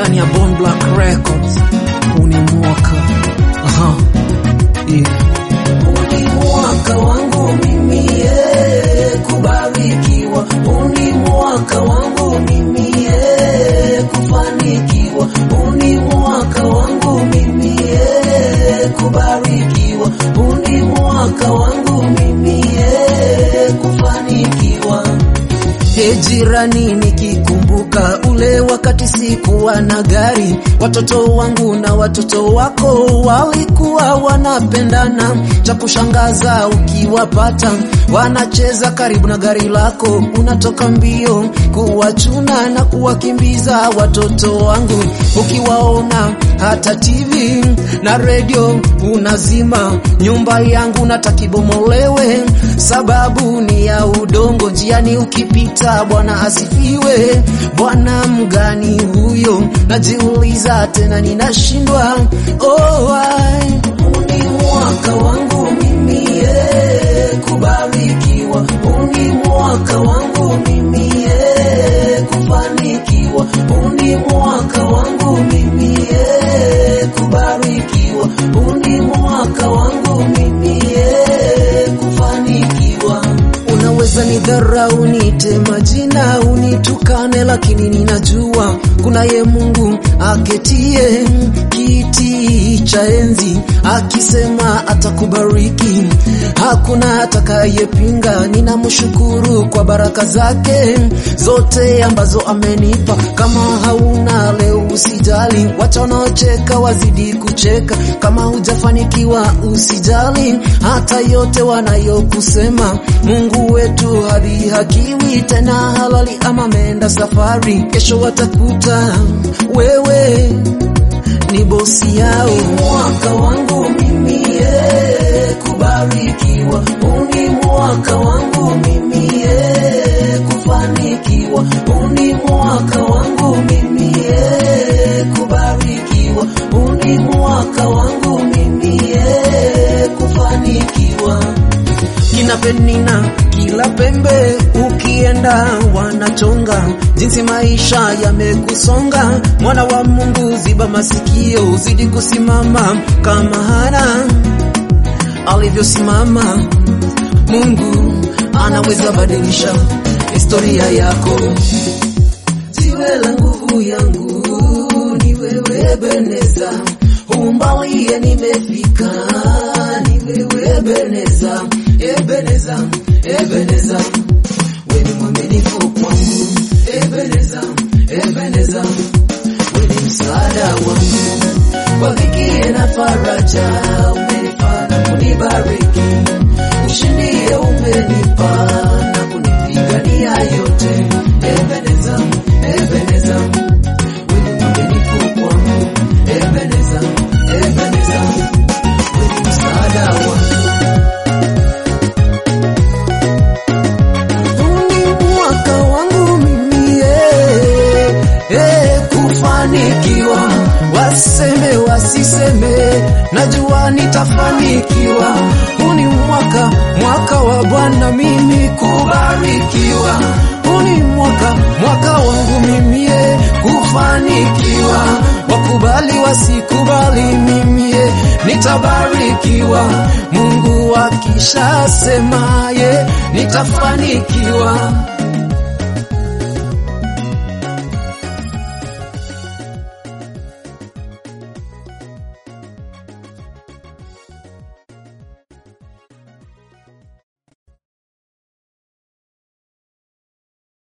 ndani ya Bone Black Records. Huu ni mwaka aha, yeah. Huu ni mwaka wangu mimi eh, kubarikiwa. Huu ni mwaka wangu mimi eh, kufanikiwa. Huu ni mwaka wangu mimi eh, kubarikiwa. Huu ni mwaka wangu mimi eh, kufanikiwa. He jirani, nikikumbuka ule wakati sikuwa na gari, watoto wangu na watoto wako walikuwa wanapendana. Cha kushangaza ukiwapata wanacheza karibu na gari lako, unatoka mbio kuwachuna na kuwakimbiza watoto wangu. Ukiwaona hata TV na redio unazima, nyumba yangu natakibomolewe, sababu ni ya udongo. Njiani ukipita, Bwana asifiwe. Bwana mgani huyo? Najiuliza tena ninashindwa. Oh, ai. Huu ni mwaka wangu mimi eh, kubarikiwa. Huu ni mwaka wangu mimi eh, kufanikiwa. Huu ni mwaka wangu mimi eh, kubarikiwa. Huu ni mwaka wangu mimi eh, kufanikiwa. Unaweza nidharau, niite majina, unitukane, lakini ninajua kunaye Mungu aketie kiti cha enzi, akisema atakubariki, hakuna atakayepinga. Ninamshukuru kwa baraka zake zote ambazo amenipa. Kama hauna leo, usijali, wacha wanaocheka wazidi kucheka. Kama hujafanikiwa, usijali, hata yote wanayokusema. Mungu wetu hadhihakiwi tena, halali ama ameenda safari. Kesho watakuta wewe ni bosi yao. mwaka wangu mimi eh, kubarikiwa. Huu ni mwaka wangu mimi eh, kufanikiwa. Huu ni mwaka wangu mimi eh, kubarikiwa. Huu ni mwaka wangu mimi eh, kufanikiwa. kina Penina kila pembe ukienda wanachonga, jinsi maisha yamekusonga. Mwana wa Mungu, ziba masikio, uzidi kusimama kama Hana alivyosimama. Mungu anaweza badilisha historia yako. Jiwe la nguvu yangu ni wewe Ebeneza, umbalie nimefika, ni wewe Ebeneza, Ebeneza, Ebeneza, wewe ni mwaminifu kwangu, Ebeneza, Ebeneza, wewe ni msaada wangu kwa dhiki na faraja, umenifanya kunibariki, ushindi umenipa na kunipigania yote, Ebeneza, Ebeneza, wewe ni mwaminifu kwangu, Ebeneza, Ebeneza, wewe ni msaada wangu. Huu ni mwaka wangu mimi eh, eh, kufanikiwa, waseme wasiseme, najua nitafanikiwa. Huu ni mwaka mwaka wa Bwana mimi kubarikiwa. Huu ni mwaka mwaka wangu mimi eh, kufanikiwa. Wakubali wasikubali, mimi eh, nitabarikiwa. Mungu akishasema ye nitafanikiwa.